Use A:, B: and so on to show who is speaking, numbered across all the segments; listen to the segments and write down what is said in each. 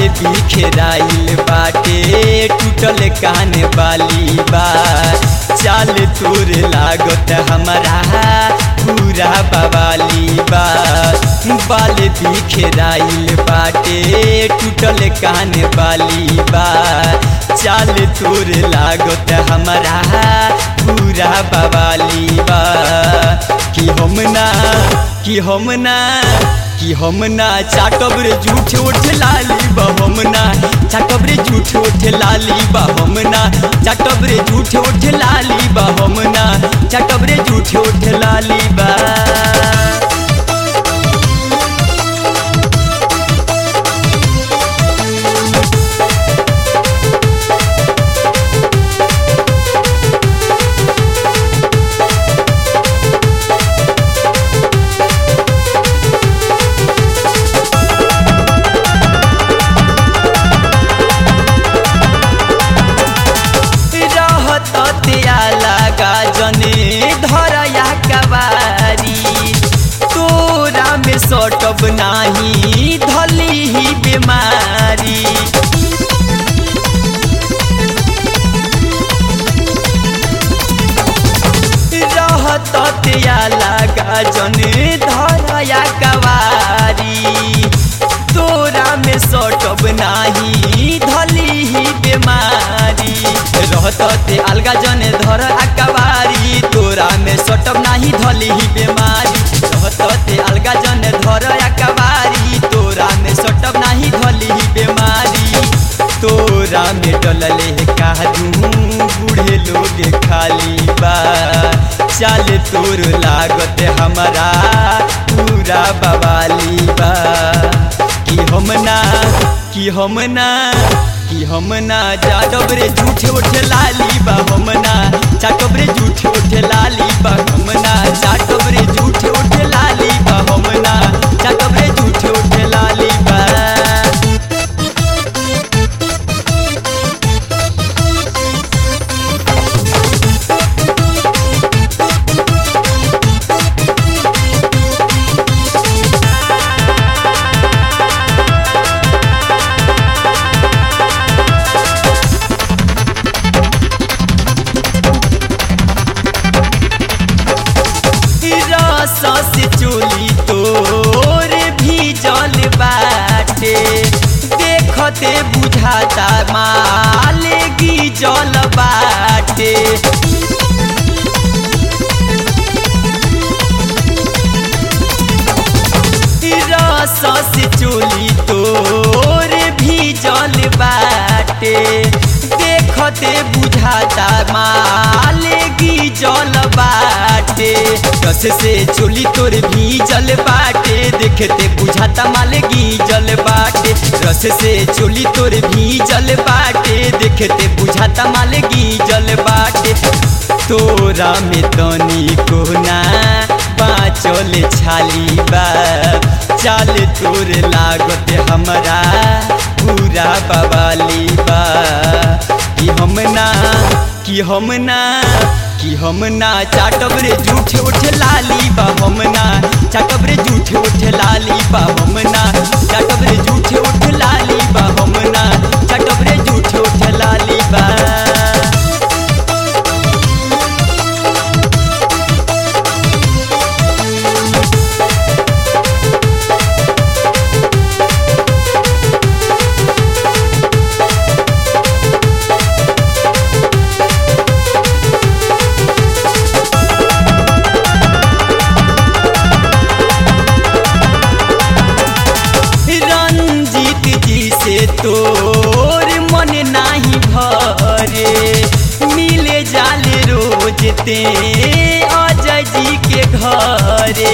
A: बिखराइल बाटे टूटल कान बाली बा चाल तोर लागत हमारा पूरा बवाली बा बाल बिखराइल बाटे टूटल कान बाली बा चाल तोर लागत हमारा पूरा बवाली बा कि हम ना कि हम ना कि हम ना चाटब रे झूठ उठ लाली बा हम ना चाटब रे झूठ उठ लाली बा हम ना चाटब रे झूठ उठ लाली बा हम ना चाटब रे झूठ उठ लाली बा रहत त्या लगा जने धरया कबारी तोरा में सटब नाही धली ही बीमारी रहत त्या लगा जने धरया कबारी तोरा में सटब नाही धली ही बीमारी रहत ते अलगा जने धर अकबारी तोरा में सटब नाही धली ही बीमारी रहत ते अलगा जने धर अकबारी तोरा में सटब नाही धली ही बीमारी तोरा में डलले कादू बूढ़े लोग खाली बा चाल तोर लागत हमारा पूरा बवाली बा कि हम ना कि हम ना कि हम ना जाडब रे झूठे उठे लाली बा हम ना चाटब रे झूठे उठे लाली बा हम ना चाटब रे झूठे उठे लाली बा हम ना चाटब रे झूठे उठे लाली बा रस से चोली तोर भी जल बाटे देखते बुझाता मालेगी जल बाटे रस से चोली तोर भी जल बाटे देखते बुझाता मालेगी जल बाटे रस से चोली तोर भी जल बाटे देखते बुझाता मालेगी जल बाटे रस से चोली तोर भी जल बाटे देखते बुझाता मालेगी जल बाटे तोरा में तनी कोना बाँचल छाली बा चाल तोर लागत हमरा पूरा बवाली बा कि हम ना कि हम ना कि हम ना चाटब रे झूठ उठ लाली बा हम ना चाटब रे झूठ उठ लाली बा हम ना चाटब रे झूठ उठ लाली बा हम ना चाटब रे झूठ उठ लाली बा रंजीत जी से तोर मन नाही भरे मिले जाले रोज ते अजय जी के घरे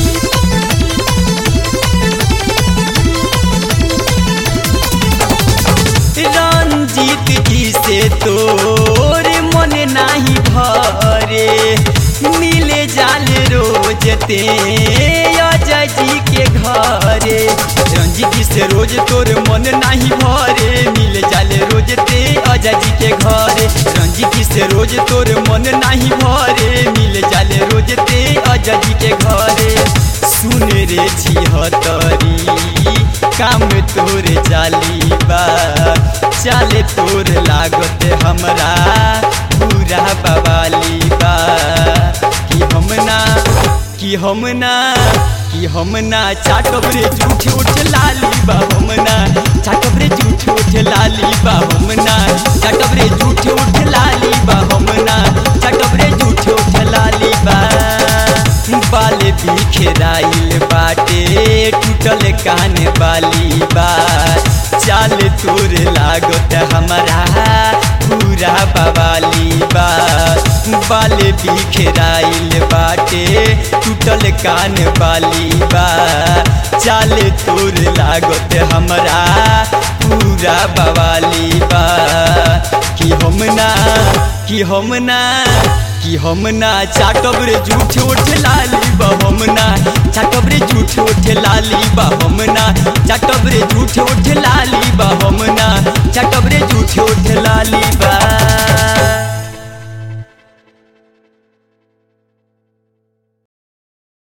A: रंजीत जी से तोर मन नाही भरे मिले जाले रोज ते अजय जी के घरे रंजीत जी से रोज तोर मन नाही भरे मिले जाले रोज ते अजय जी के घरे रंजीत जी से रोज तोर मन नाही भरे मिले जाले रोज ते अजय जी के घरे सुन रे छिहतरी काम तोर जाली बा चाले तोर लागत हमरा पूरा बवाली बा कि हम ना कि हम ना कि हम ना चाटब रे झूठ उठ लाली बा हम ना चाटब रे झूठ उठ लाली बा हम ना चाटब रे झूठ उठ लाली बा हम ना चाटब रे झूठ उठ लाली बा बाले बिखराइल बाटे टूटल कान बाली बा चाल तोर लागत हमारा पूरा बवाली बा बाले बिखराइल बाटे टूटल कान बाली बा चाल तोर लागत हमारा पूरा बवाली बा कि हम ना कि हम ना कि हम ना चाटब रे झूठ उठ लाली बा हम ना चाटब रे झूठ उठ लाली बा हम ना चाटब रे झूठ उठ लाली बा हम